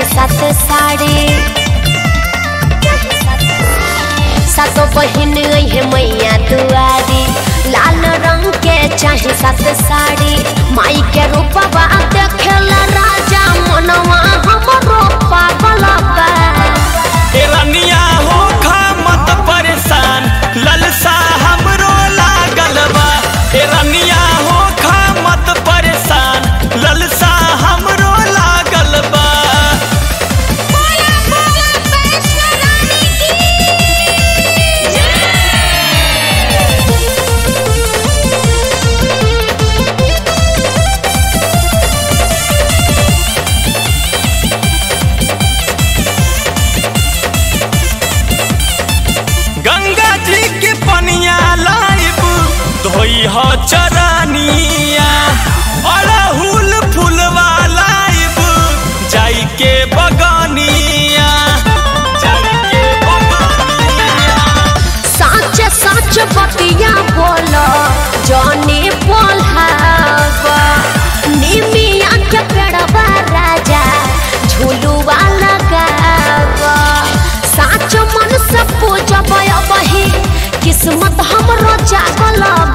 सात साड़ी सातो बहिन है मैया दुआरी लाल रंग के चाहे सात साड़ी माई के रूपवा देखेला राजा मनवा हमरो पागल बा एलनिया हो खा मत परेशान ललसा हमरो लागल बा एलनिया हो खा मत परेशान ललसा हमरो लागल बा गंगा जी के पनिया लाइब धोई हो चरनिया अड़हुल फुलवा लाइब जाई के बगनिया जाई के बगनिया साच साच बतिया बोलो जॉनी बोलहावा निमिया के पेड़वा राजा झूलुआ लगावा साच मन से पूजब बही किस्मत हमरो जागल